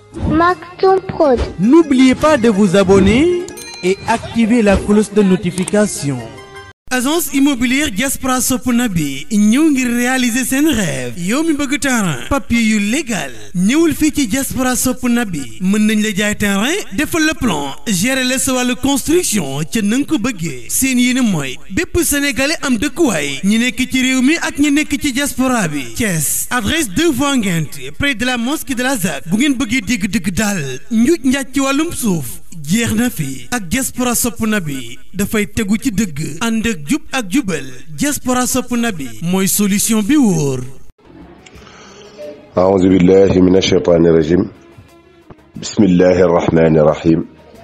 Maktoum Prod. N'oubliez pas de vous abonner et activer la cloche de notification. agence immobilière Diaspora sopp na bi ñëw ngir réaliser seen rêve yow mi bëgg terrain papier yu légal ñëwul fii ci Diaspora sopp na bi mën nañ la jaay terrain defal le plan gérer la sa wàllu construction ca na nga ko bëggee seen yéene mooy bépp sénégalais am dëkkuwaay ñi nekk ci réew mi ak ñi nekk ci diaspora bi Thiès adresse 2 voies Nguinth près de la mosquée de la ZAC bu ngeen bëggee dégg dëgg daal njuuj njaaj ci wàllum suuf jeex na fi ak diaspora sopp na bi dafay tegu ci dëgg ànd ak jub ak jubal diaspora sopp na bi mooy solution bi wóor أعوذ بالله من الشيطان الرجيم بسم الله الرحمن الرحيم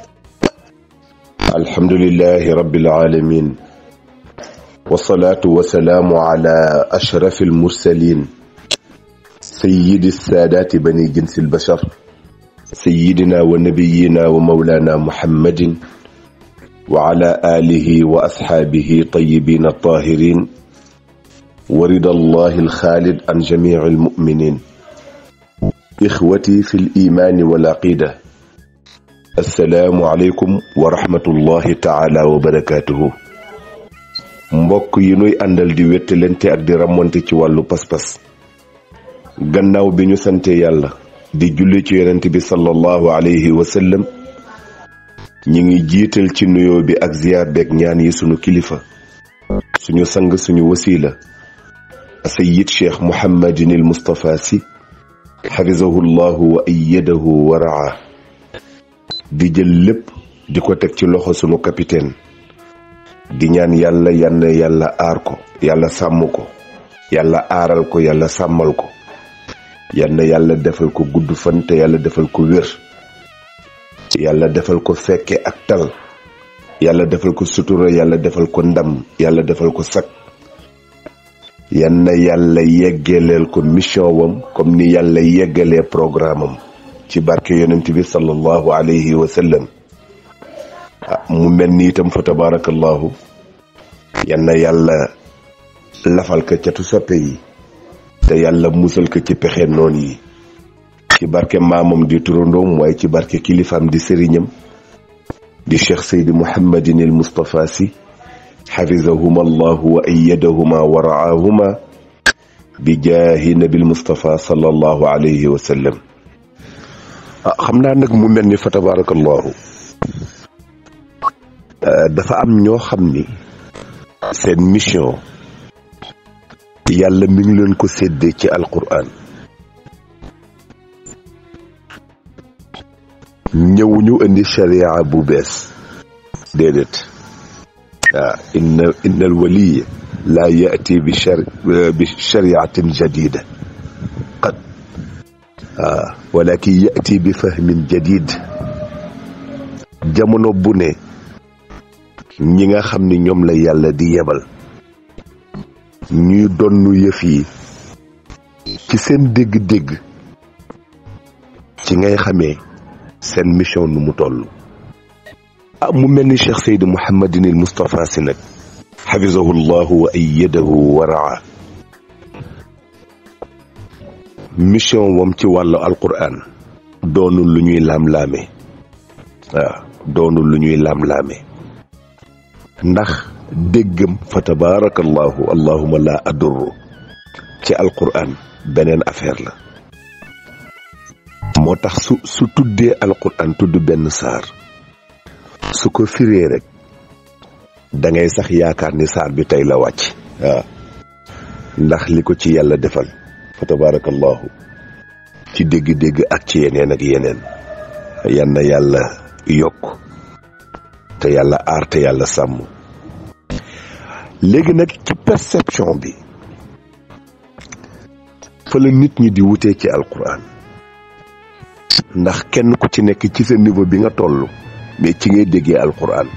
الحمد لله رب العالمين والصلاة والسلام على أشرف المرسلين سيد السادات بني جنس البشر سيدنا ونبينا ومولانا محمد وعلى آله وأصحابه طيبين الطاهرين ورضا الله الخالد عن جميع المؤمنين إخوتي في الإيمان والعقيدة السلام عليكم ورحمة الله تعالى وبركاته mbokk yi nuy àndal di wettalante ak di ramonte ci wàllu pas-pas gannaaw bi ñu sante yàlla di julli ci yonent bi sallallahu alayhi wa sallam ñi ngi jiital ci nuyoo bi ak ziyaar beeg ñaan yi sunu kilifa suñu sang suñu wasiila sayid cheikh muhammadin il mustapha si xafizahu llahu wa ayyadahu wa raa di jël lépp di ko teg ci loxo sunu capitaine di ñaan yàlla yann yàlla aar ko yàlla sàmm ko yàlla aaral ko yàlla sàmmal ko yann yàlla defal ko gudd fan te yàlla defal ko wér yàlla defal ko fekke ak tal yàlla defal ko sutura yàlla defal ko ndam yàlla defal ko sak yann yàlla yeggaleel ko mission wam comme ni yàlla yeggalee programme am ci barke yonent bi sallallahu alayhi wa sallam mu mel ni itam fa tabarakallahu yann yàlla lafal ko catu soppe yi te yàlla musal ko ci pexe noon yi ci barke maamam di turandoom waaye ci barke kilifaam di sëriñam di cheikh seydi muhammadin il mustapha si xafizahuma allahu wa ayyadahuma wa raahuma bi jaahi nabil mustapha sallallahu alayhi wa sallam ah xam naa nag mu mel ni fa tabarakallahu dafa am ñoo xam ni seen mission yàlla mi ngi leen ko séddee ci alquran ñëw ñu indi sharia bu bees déedéet waaw inna inna alwaliya laa yaati bi shar bi shariatin jadida qad waaw walakin yaati bi fahmin jadid jamono bu ne ñi nga xam ni ñoom la yàlla di yebal ñuy donnu yëf yi ci seen dégg-dégg ci ngay xamee seen mission nu mu toll ah mu mel ni cheikh seydi mouhamadin il moustapha si nag xafizahu llahu wa ayyadahu wa raa mission wam ci wàllu alquran doonul lu ñuy laam-laame waaw doonul lu ñuy laam-laame ndax déggam fa tabaarakallahu allahuma la adurru ci alquran beneen affaire la moo tax su su tuddee alquran tudd benn saar su ko firee rek da ngay sax yaakaar ni saar bi tey la wàcc waaw ndax li ko ci yàlla defal fa tabaarakallahu ci dégg-dégg ak ci yeneen ak yeneen yan na yàlla yokk te yàlla aar te yàlla sàmm léegi nag ci perception bi fa la nit ñi di wutee ci alquran ndax kenn ku ci nekk ci sa niveau bi nga toll mais ci ngay déggee alquran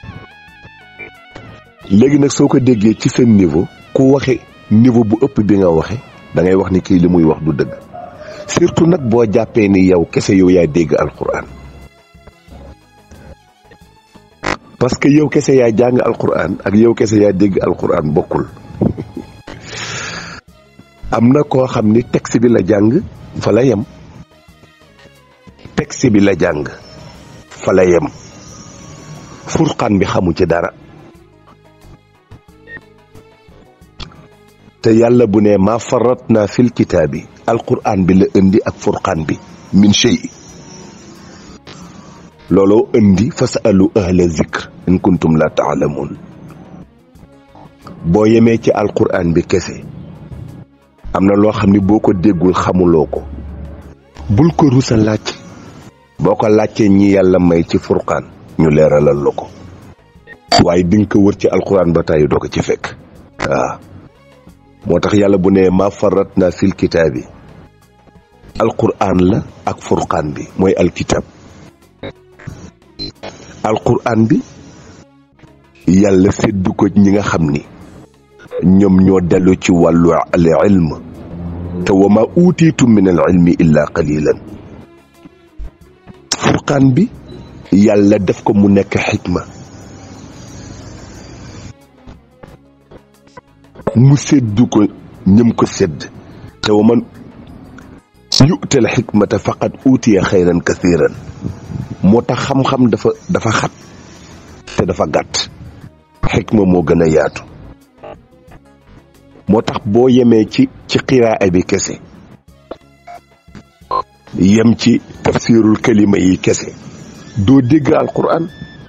léegi nag soo ko déggee ci sa niveau ku waxe niveau bu ëpp bi nga waxe da ngay wax ni kii li muy wax du dëgg surtout nag boo jàppee ni yow kese yow yaa dégg alquran parce que yow kese yaa jàng alquran ak yow kese yaa dégg alquran bokkul am na koo xam ni texte bi la jàng fa la yem texte bi la jàng fa la yem furqaan bi xamu ci dara te yàlla bu ne maa farat naa fil kitaabi alquran bi la indi ak furqaan bi min shay looloo indi fasalu ahla zikr in kuntum la taalamuun boo yemee ci alquran bi kese am na loo xam ni boo ko déggul xamuloo ko bul ko rusa laaj boo ko laajtee ñi yàlla may ci furqaan ñu leeralal la ko waaye di nga ko wër ci alquran ba tàyyi doo ko ci fekk waaw moo tax yàlla bu ne ma farat na fil kitaabi alquran la ak furqaan bi mooy alkitab alquran bi yàlla séddu ko ñi nga xam ni ñoom ñoo dellu ci wàllu al ilm te wa ma uutiitum min al ilmi illa qalilan furqaan bi yàlla def ko mu nekk xikma mu séddu ko ñëm ko sédd te wa man yu'tal xikmata faqad uutiya xayran kathiran moo tax xam-xam dafa dafa xat te dafa gàtt xikma moo gën a yaatu moo tax boo yemee ci ci xiraa bi kese yem ci tafsirul kalima yi kese doo dégg alquran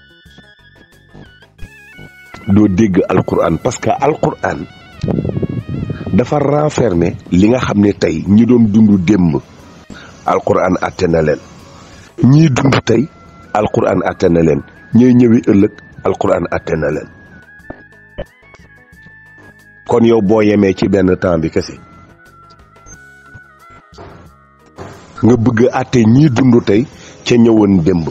doo dégg alquran parce que alquran dafa renfermer li nga xam ne tey ñi doon dund démb alquran àtte na leen ñii dund tey alquran àtte na leen ñooy ñëwi ëllëg alquran àtte na leen kon yow boo yemee ci benn temps bi kese nga bëgg àtte ñii dund tey ca ñëwoon démb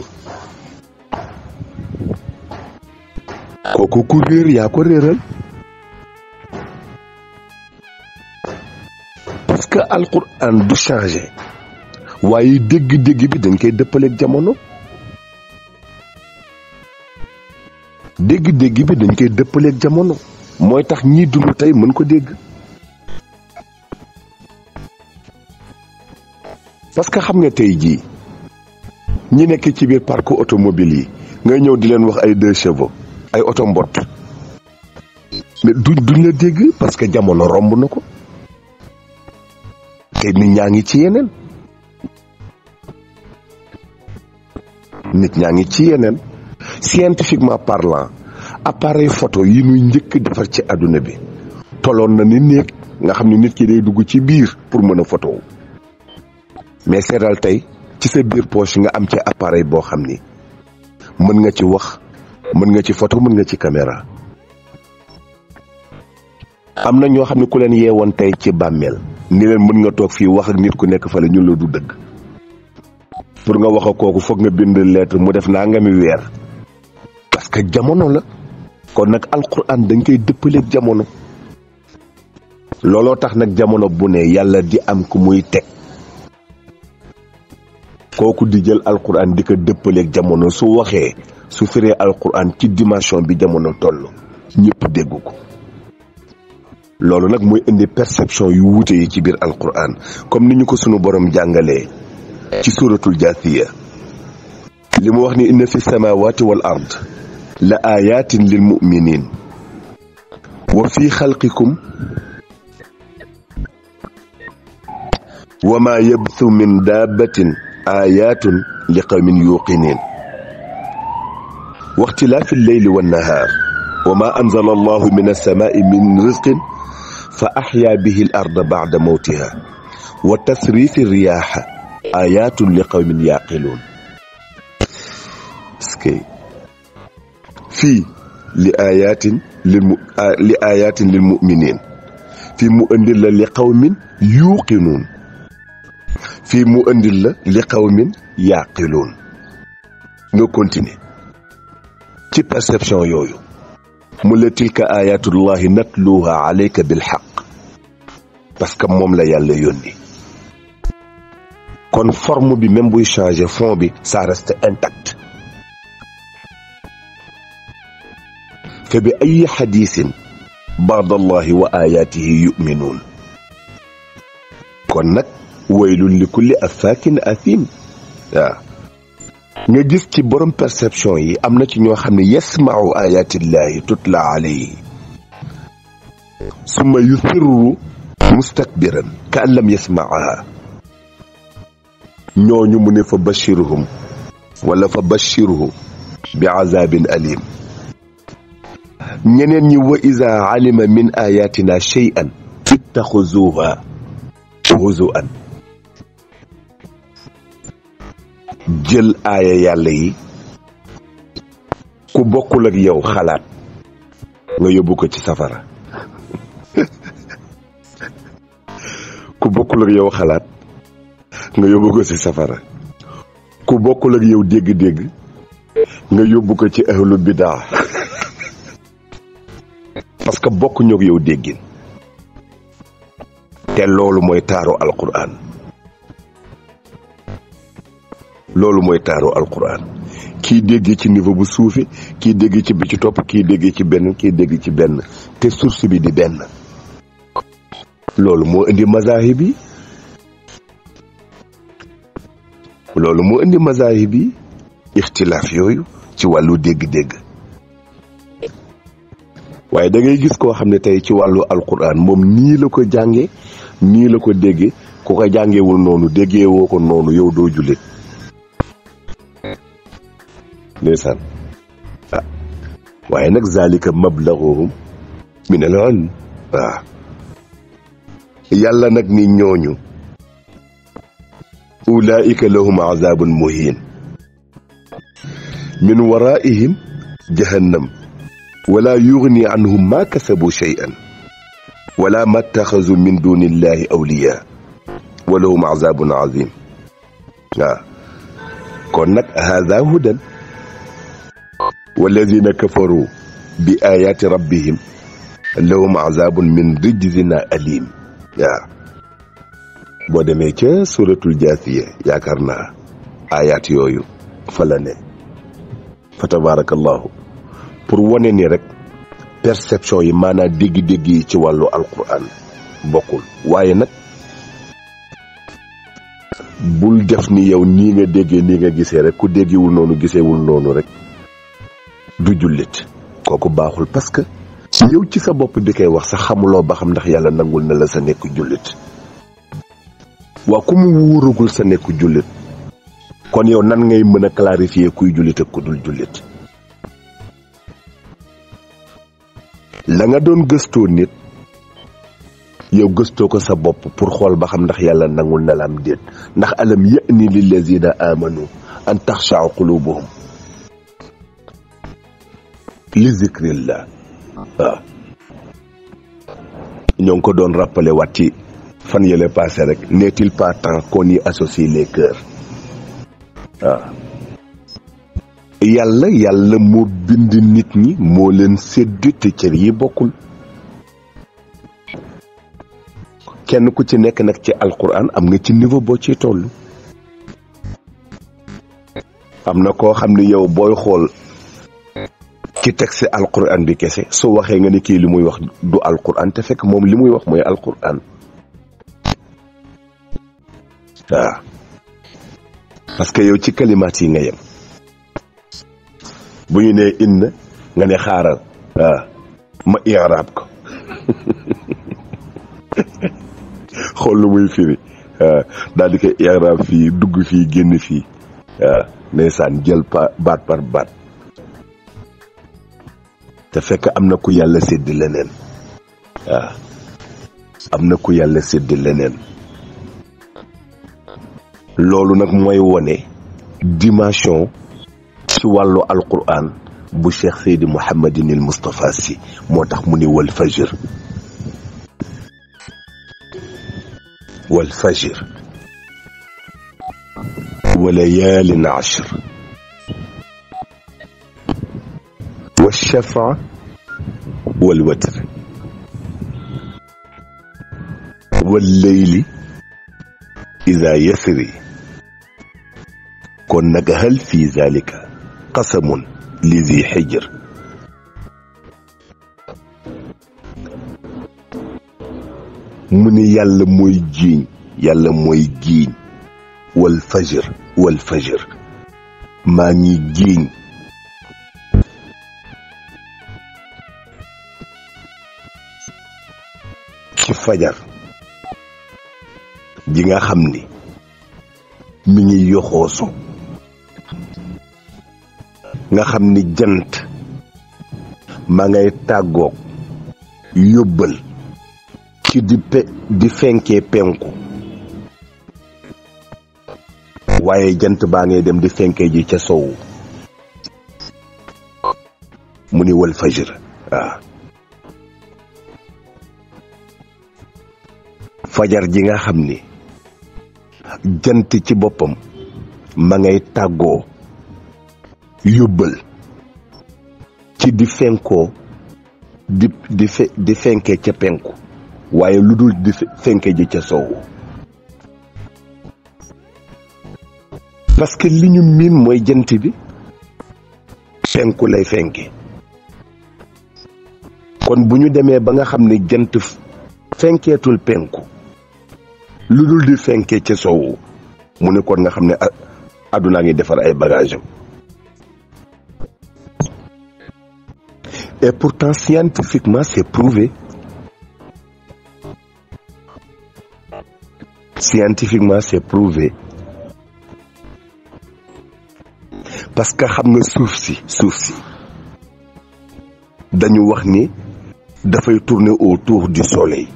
kooku ku réer yaa ko réeral parce que alquran du changé waaye dégg-dégg bi dañ koy dëppaleeg jamono dégg-dégg bi dañ koy dëppaleeg jamono mooy tax ñiy dund tey mën ko dégg parce que xam nga tey jii ñi nekk ci biir parc automobile yi ngay ñëw di leen wax ay deux chevaux ay oto mbott mais duñ duñ la dégg parce que jamono romb na ko te nit ñaa ngi ci yeneen nit ñaa ngi ci yeneen scientifiquement parlant appareil photo yi ñuy njëkk defar ci àdduna bi toloon na ni néeg nga xam ne nit ki day dugg ci biir pour mën a photo mais seetal tey ci sa biir poche nga am ci appareil boo xam ni mën nga ci wax mën nga ci photo mën nga ci caméra am na ñoo xam ne ku leen yeewoon tey ci bàmmeel ni leen mën nga toog fii wax ak nit ku nekk fale ñun la du dëgg pour nga wax ak kooku foog nga bind lettre mu def naa nga mi weer parce que jamono la kon nag alquran dañ koy dëppaleeg jamono looloo tax nag jamono bu ne yàlla di am ku muy teg kooku di jël alquran di ko dëppaleeg jamono su waxee su firee alquran ci dimension bi jamono toll ñëpp dégg ko loolu nag mooy indi perception yu wuute yi ci biir alquran comme ni ñu ko sunu borom jàngalee ci suratul jaathiya li mu wax ni inna fi samawati wal ard la ayatin lil muminin wa fi xalqikum wa ma yabthu min dabbatin ayatun li qawmin yuqinin wa ixtilaafi lleyli wannahaar wa ma anzala allahu min alsamaai min rizqin fa axyaa bihi al arda bacda mawtiha wa tasrifi riyaaxa ayatun li qawmin yaqiluun skay fii li ayatin lil mu li ayatin lil muminin fii mu indil la li qawmin yuuqinuun fii mu indil la li qawmin yaqiluun nga continuer ci perception yooyu mu la tilka ayatullahi natluha alayka bil xaq parce que moom la yàlla yónni kon forme bi même buy changer fond bi ça reste intact fa bi ay xadiisin baadallahi wa ayaatihi yuminuun kon nag waylun li kulli affaakin athim waaw nga gis ci borom perception yi am na ci ñoo xam ne yasmau ayatillahi tutla alayhi summa yusirru mustakbiran ka an lam yasmaaha ñooñu mu ne fa bashiruhum wala fa bashiruhu bi azabin alim ñeneen ñi wa iza alima min ayatina shay'an ittaxuzuha huzuan jël aaya yàlla yi ku bokkul ak yow xalaat nga yóbbu ko ci safara ku bokkul ak yow xalaat nga yóbbu ko ci safara ku bokkul ak yow dégg-dégg nga yóbbu ko ci ahlu bidaa parce que bokkuñu ak yow déggin te loolu mooy taaru alquran loolu mooy taaru alquran kii dégg ci niveau bu suufi kii dégg ci bi ci topp kii dégg ci benn kii dégg ci benn te source bi di benn loolu moo indi mazahib yi loolu moo indi mazahib yi ixtilaaf yooyu ci wàllu dégg-dégg waaye da ngay gis koo xam ne tey ci wàllu alquran moom nii la ko jànge nii la ko déggee ku ko jàngewul noonu déggee woo ko noonu yow doo jullit ndeysaan ah waaye nag zalika mablaguhum min al ilm waaw yàlla nag ni ñooñu ulaika lahum azabun muhin min waraihim jahannam wala yugni anhum ma kasabu shay'an wala ma taxazu min duni illahi awliya wa lahum azabun azim waaw kon nag hada hudan walladina kafaru bi ayati rabbihim lahum azabun min rijzin alim waaw boo demee ca suratul jaasiya yaakaar naa ayat yooyu fa la ne fa tabarakallahu pour wane ni rek perception yi maanaam dégg-dégg yi ci wàllu alquran bokkul waaye nag bul def ni yow nii nga déggee nii nga gisee rek ku déggewul noonu gisewul noonu rek du jullit kooku baaxul parce que yow ci sa bopp di koy wax sax xamuloo ba xam ndax yàlla nangul na la sa nekk jullit waa ku mu wóoragul sa nekk jullit kon yow nan ngay mën a clarifier kuy jullit ak ku dul jullit la nga doon gëstoo nit yow gëstoo ko sa bopp pour xool ba xam ndax yàlla nangul na la am déet ndax alam ya'ni lillazina amanu an taxshaa qulubuhum li zikrillah waaw ñoo ngi ko doon rappelé waat ci fan yële passé rek n'est-il pas temps qu'on y associe les cœurs waaw yàlla yàlla moo bind nit ñi moo leen sédd te cër yi bokkul kenn ku ci nekk nag ci alquran am nga ci niveau boo ciy toll am na koo xam ne yow booy xool ci texte alquran bi kese su waxee nga ni kii li muy wax du alquran te fekk moom li muy wax mooy alquran waaw parce que yow ci kalimaat yi nga yem bu ñu nee inna nga ne xaaral waaw ma i'raab ko xool lu muy firi waaw daal di koy i'raab fii dugg fii génn fii waaw ndeysaan jël pa baat par baat te fekk am na ku yàlla sédd leneen waaw am na ku yàlla sédd leneen loolu nag mooy wone dimension ci wàllu alquran bu cheikh seydi mouhamadin il moustapha si moo tax mu ni wal fajir wal fajir wa layaalin ashr wa shafa wal watr wal leyli ida yasri kon nag hal fi zalika qasamun li zi xijr mu ni yàlla mooy jiiñ yàlla mooy jiiñ wal fajr wal fajr maa ngi giiñ ci fajar ji nga xam ni mi ngi yoxoosu nga xam ni jant ma ngay tàggoog yóbbal ci di pe di fenkee penku waaye jant baa ngay dem di fenkee ji ca sowu mu ni wal fajr waaw fajar ji nga xam ni jant ci boppam ma ngay tàggoo yóbbal ci di fenkoo di di fe di fenkee ca penku waaye lu dul di fenkee ji ca soowu parce que li ñu miin mooy jant bi penku lay fenke kon bu ñu demee ba nga xam ne jant fenkeetul penku lu dul di fenkee ca soowu mu ne kon nga xam ne àddunaa ngi defar ay bagage am et pourtant scientifiquement c'est prouvé scientifiquement c'est prouvé parce que xam nga suuf si suuf si dañu wax ni dafay tourner autour du soleil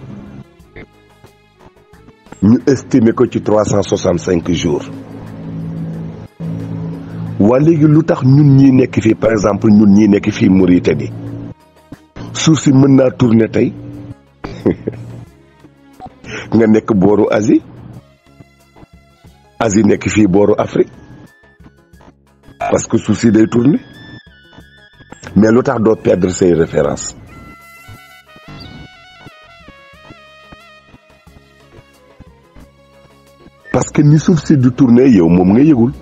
ñu estimer ko ci trois cent soixante cinq jours waa léegi lu tax ñun ñii nekk fii par exemple ñun ñii nekk fii Mauritanie suuf si mën naa tourner tey nga nekk booru Asie Asie nekk fii booru Afrique parce que suuf si day tourner mais lu tax doo perdre say références parce que ni suuf si du tourner yow moom nga yëgul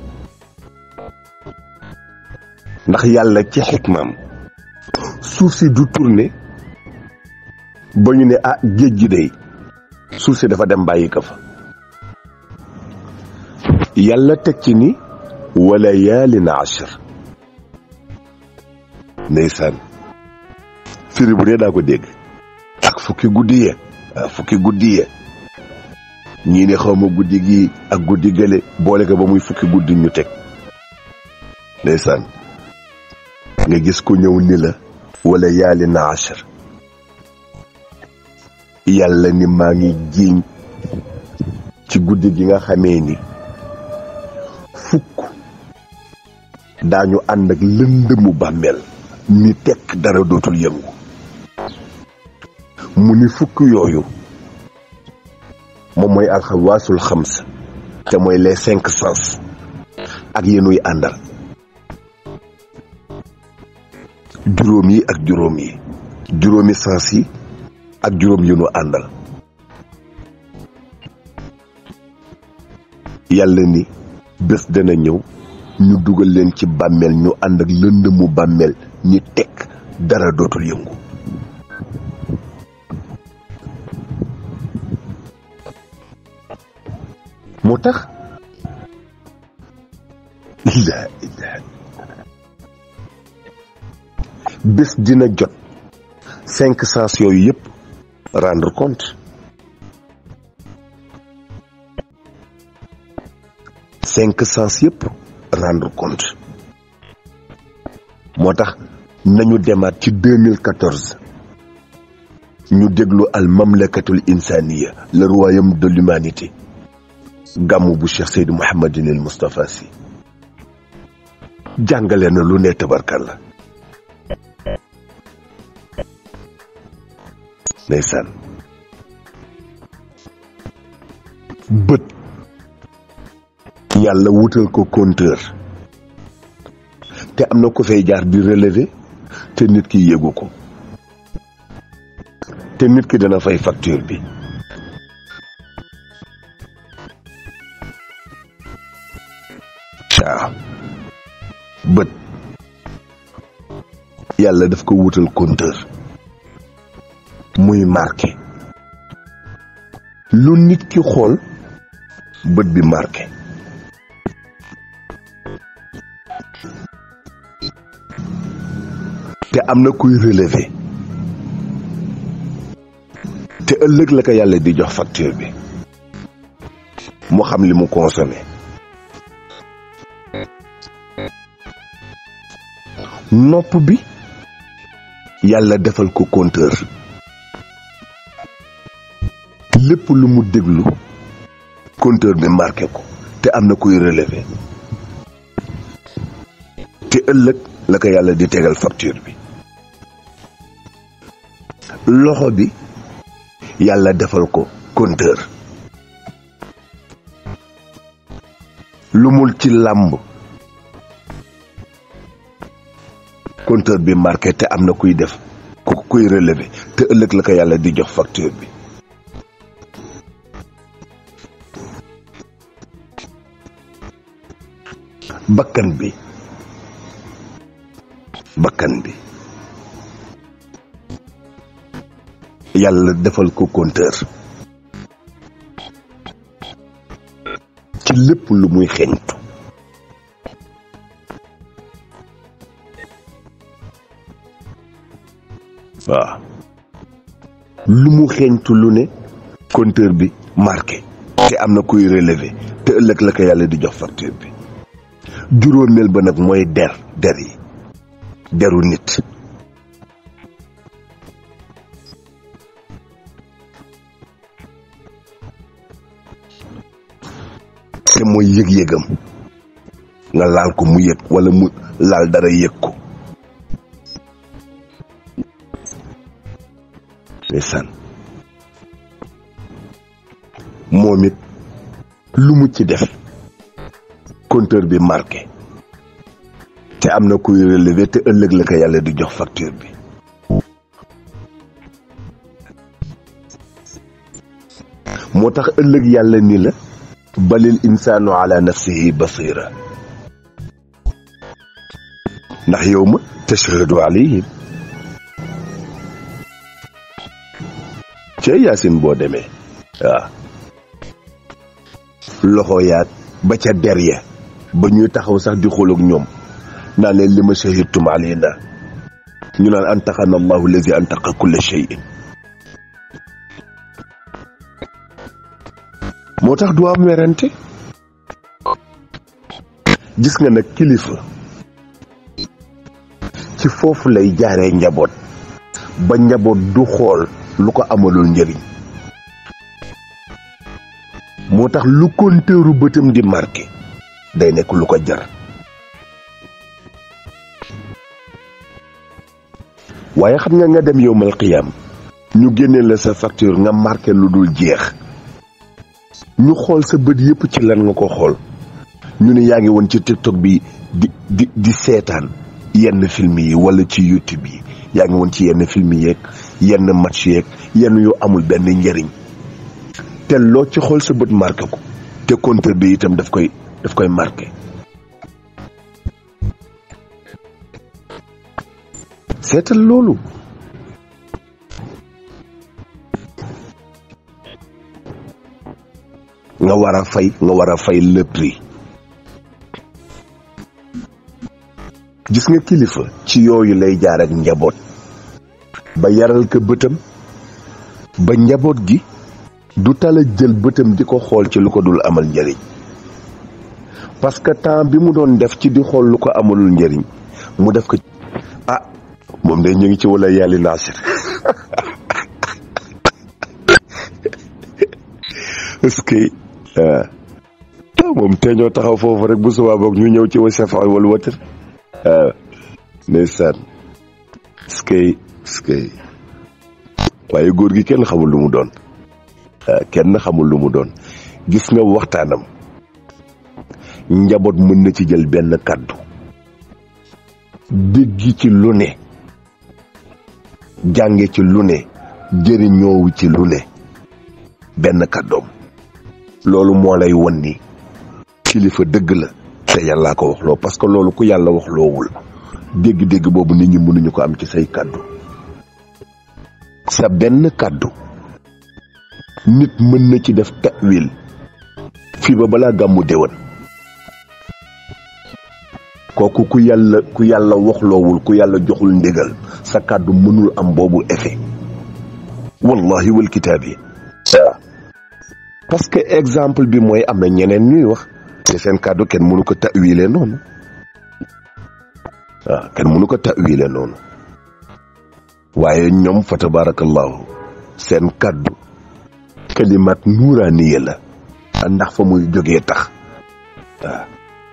ndax yàlla ci xikmaam suuf si du tourner ba ñu ne ah géej gi day suuf si dafa dem bàyyi ko fa yàlla teg ci ni wala yaalin ashir ndeysaan firi bu ne daa ko dégg ak fukki guddi yee fukki guddi yee ñii ne xawma guddi gi ak guddi gële boole ko ba muy fukki guddi ñu teg ndeysaan nga gis ko ñëw ni la wala yaali na ashar yàlla ni maa ngi jiiñ ci guddi gi nga xamee ni fukk daañu ànd ak lëndëmu bàmmeel ni tekk dara dootul yëngu mu ni fukk yooyu moom mooy alxawaasul xams te mooy les cinq sens ak yenuy àndal juróom yi ak juróom yi juróomi sens yi ak juróom yi nu àndal yàlla ni bés dana ñëw ñu dugal leen ci bàmmeel ñu ànd ak lëndëmu bàmmeel ñi tekk dara dootul yëngu moo tax laa ilaaha bés dina jot cinq sens yooyu yëpp rendre compte cinq sens yëpp rendre compte moo tax nañu demaat ci 2014 ñu déglu al mamlakatul insaniya le royaume de l'humanité gàmmu bu Cheikh Seydou Mouhamadinil Moustapha Sy jàngale na lu ne tabarkalla ndeysaan bët yàlla wutal ko compteur te am na ko fay jaar di relever te nit ki yéegu ko te nit ki dana fay facture bi waaw bët yàlla daf ko wutal compteur muy marqué lu nit ki xool bët bi marqué te am na kuy relever te ëllëg la ko yàlla di jox facture bi mu xam li mu consommé nopp bi yàlla defal ko compteur lépp lu mu déglu compteur bi marqué ko te am na kuy relever te ëllëg la ko yàlla di tegal facture bi loxo bi yàlla defal ko compteur lu mul ci làmb compteur bi marqué te am na kuy def ku kuy relever te ëllëg la ko yàlla di jox facture bi bakkan bi bakkan bi yàlla defal ko compteur ci lépp lu muy xeñtu waaw lu mu xeñtu lu ne compteur bi marqué te am na kuy relever te ëllëg la ko yàlla di jox facture bi juróomeel ba nag mooy der der yi deru nit te mooy yëg-yëgam nga laal ko mu yëg walla mu laal dara yëg ko ndeysaan moom it lu mu ci def compteur bi marqué te am na kuy relever te ëllëg la ko yàlla di jox facture bi moo tax ëllëg yàlla ni la balil insaanu ala nafsihi basira ndax yow ma tashhadu alayhim ca yaasin boo demee waaw loxo yaag ba ca der ya ba ñuy taxaw sax di xool ak ñoom naan leen li ma shahidtum alayna ñu naan antaqana allahu allazi antaqa kulla shay'in moo tax du am werante gis nga nag kilifa ci foofu lay jaaree njaboot ba njaboot du xool lu ko amalul njëriñ moo tax lu konteeru bëtam di marqué day nekk lu ko jar waaye xam nga nga dem yowmal qiyaam ñu génnee la sa facture nga marqué lu dul jeex ñu xool sa bët yépp ci lan nga ko xool ñu ne yaa ngi woon ci tiktok bi di di di seetaan yenn film yi wala ci youtube yi yaa ngi woon ci yenn film yeeg yenn match yeeg yenn yu amul benn njëriñ te loo ci xool sa bët marqué ko te compteur bi itam daf koy daf koy marqué seetal loolu nga war a fay nga war a fay le prix gis nga kilifa ci yooyu lay jaar ak njaboot ba yaral ko bëtam ba njaboot gi du tala jël bëtam di ko xool ci lu ko dul amal njëriñ parce que temps bi mu doon def ci di xool lu ko amalul njëriñ mu def ko ah moom de ñu ngi ci wala yàlli naasir est-ce que moom te ñoo taxaw foofu rek bu subaa boog ñu ñëw ci wa safa wala watar waaw ndeysaan est-ce que est-ce que waaye góor gi kenn xamul lu mu doon kenn xamul lu mu doon gis nga waxtaanam njaboot mën na ci jël benn kàddu dégg ci lu ne jànge ci lu ne jëriñoowu ci lu ne benn kàddoom loolu moo lay won ni kilifa dëgg la te yàllaa ko wax loo parce que loolu ku yàlla wax loowul dégg-dégg boobu nit ñi mënuñu ko am ci say kàddu sa benn kàddu nit mën na ci def ta'wil fii ba balaa gàmmu déwén kooku ku yàlla ku yàlla waxloowul ku yàlla joxul ndigal sa kàddu mënul am boobu effet wallahi wal kitaab yi waaw parce que exemple bi mooy am na ñeneen ñuy wax te seen kàddu kenn mënu ko ta'wile noonu waaw kenn mënu ko ta'wile noonu waaye ñoom fa tabarakallahu seen kàddu kalimat nuuraaniya la ndax fa muy jógee tax waaw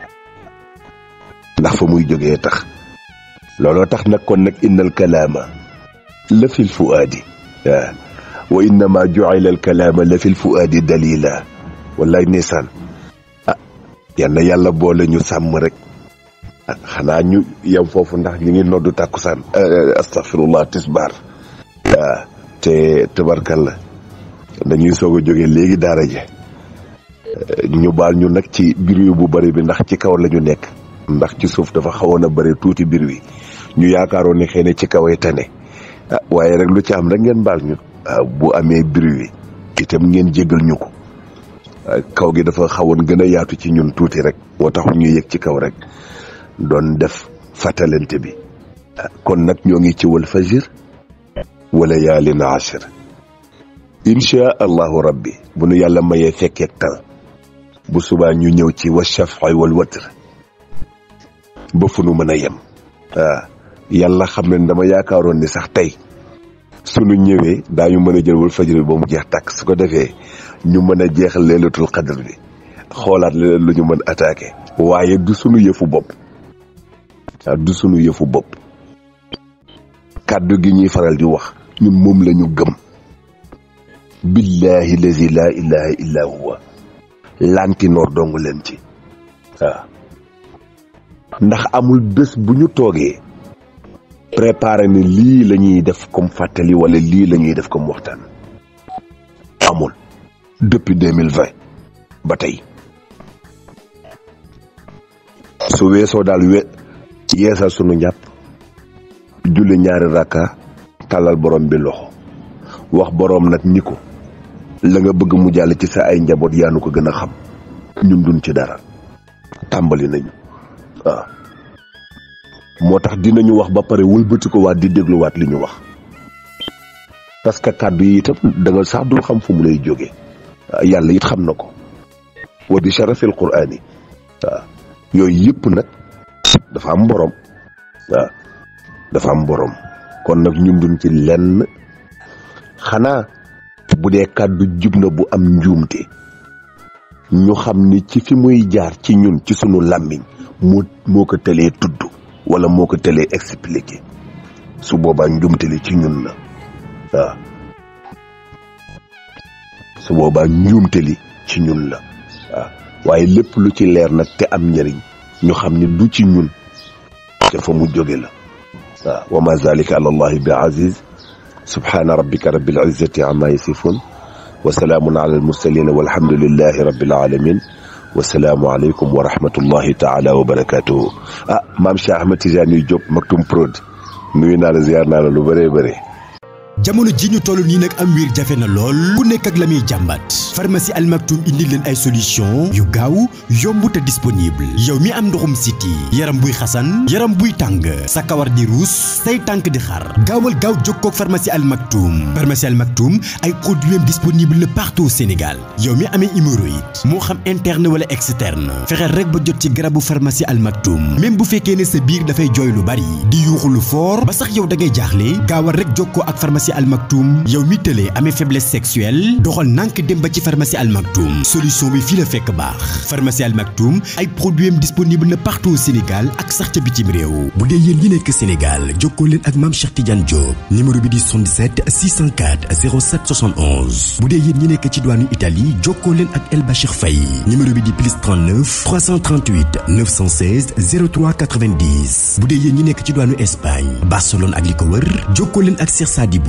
ndax fa muy jógee tax looloo tax nag kon nag innal kalaama la fil fuaadi waaw wa innama ju'ila al kalaama la fil fuaadi dalila wallaay nisaan ah yal na yàlla boole ñu sàmm rek xanaa ñu yem foofu ndax ñu ngi noddu tàkkusaan astaghfirullah tisbaar waaw te tabarkalla dañuy soog a jóge léegi daara je ñu baal ñu nag ci biir bu bari bi ndax ci kaw la ñu nekk ndax ci suuf dafa xawoon a bari tuuti biir wi ñu yaakaaroon ne xëy na ci kawee tane ah waaye rek lu ci am rek ngeen baal ñu waaw bu amee biir wi itam ngeen jéggal ñu ko kaw gi dafa xawoon gën a yaatu ci ñun tuuti rek moo tax ñu yëg ci kaw rek doon def fàttalante bi kon nag ñoo ngi ci wal fajir wala yaalin ashir insha allahu rabbi bu nu yàlla mayee fekkeek tal bu subaa ñu ñëw ci wa shafi wal watr ba fu nu mën a yem waaw yàlla xam ne dama yaakaaroon ni sax tey sunu ñëwee daañu mën a jël wal fajir bi ba mu jeex tàkk su ko defee ñu mën a jeexal leelatul xadr bi xoolaat leneen lu ñu mën attaqué waaye du sunu yëfu bopp waaw du sunu yëfu bopp kàddu gi ñuy faral di wax ñun moom la ñu gëm billahi lazi laa ilaha illa huwa lantinoor dong leen ci waaw ndax amul bés bu ñu toogee préparé ni lii la ñuy def comme fàttali wala lii la ñuy def comme waxtaan amul depuis deux mille vingt ba tey su weesoo daal we yeesal sunu njàpp julli ñaari rakka tàllal borom bi loxo wax borom nag ni ko la nga bëgg mu jàll ci sa ay njaboot yaa nu ko gën a xam ñun duñ ci dara tàmbali nañu waaw moo tax dinañu wax ba pare wëlbati ko waat di dégluwaat li ñu wax parce que kàddu yi itam da nga sax dul xam fu mu lay jógee yàlla it xam na ko wa bi sharafil quraani waaw yooyu yëpp nag dafa am borom waaw dafa am borom kon nag ñun duñ ci lenn xanaa bu dee kàddu jub na bu am njuumte ñu xam ni ci fi muy jaar ci ñun ci sunu làmmiñ moo moo ko tëlee tudd wala moo ko tëlee expliqué su boobaa njuumte li ci ñun la waaw su boobaa njuumte li ci ñun la waaw waaye lépp lu ci leer nag te am njëriñ ñu xam ni du ci ñun te fa mu jóge la waaw wa ma zalika ala allahi bi aziz subhana rabbika rabbil izzati amma yasifun wa salaamun ala al mursalin walhamdulillahi rabbil alamin wasalaamu aleykum wa rahmatullahi taala wa barakatuhu ah maam Cheikh Ahmed Tidiane Diop Maktoum Prod nuyu naa la ziar naa la lu bëree bëri jamono ji ñu toll nii nag am wiir jafe na lool ku nekk ak la muy jàmbat pharmacie Al Maktoum indi leen ay solution yu gaaw yomb te disponible yow mi am ndoxum siti yaram buy xasan yaram buy tàng sa kawar di ruus say tànk di xar gaawal gaaw jokkoo ak pharmacie Al Maktoum pharmacie Al Maktoum ay produits disponible na partout au Sénégal yow mi amee hémorroïde moo xam interne wala externe fexeel rek ba jot ci garabu pharmacie Al Maktoum même bu fekkee ne sa biir dafay jooy lu bari di yuuxu lu fort ba sax yow da ngay jaaxle gaawal rek jokkoo ak pharmacie Al Maktoum yow mi tëlee amee faiblesse sexuelle doxal nànk dem ba ci pharmacie Al Maktoum solution bi fii la fekk baax pharmacie Al Maktoum ay produits am disponible na partout au Sénégal ak sax ca bitim réew bu dee yéen ñi nekk Sénégal jokkoo leen ak maam Cheikh Tidiane Diop numéro bi di 77 604 07 71 bu dee yéen ñi nekk ci diwaanu Italie jokkoo leen ak El Bachir Faye numéro bi di plus 39 338 916 03 90 bu dee yéen ñi nekk ci diwaanu Espagne Barcelone ak li ko wër jokkoo leen ak Cheikh Sadibou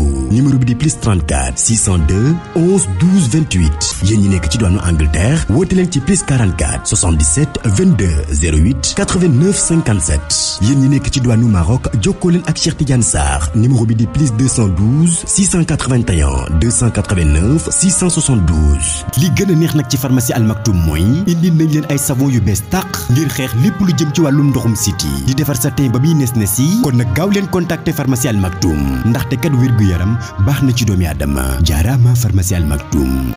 numéro bi di plus 34 602 11 12 28 yéen ñi nekk ci diwaanu Angleterre woote leen ci plus 44 77 22 08 89 57 yéen ñi nekk ci diwaanu Maroc jokkoo leen ak Cheikh Tidiane Sarr numéro bi di plus 212 681 289 672 li gën a neex nag ci pharmacie Al Maktoum mooy indi nañ leen ay savon yu bees tàq ngir xeex lépp lu jëm ci wàllum ndoxum siti di defar sa teen ba muy nes nes yi kon nag gaaw leen contacter pharmacie Al Maktoum ndaxte kat wér gu yaram baax na ci doomi aadama jaaraama pharmacie Al Maktoum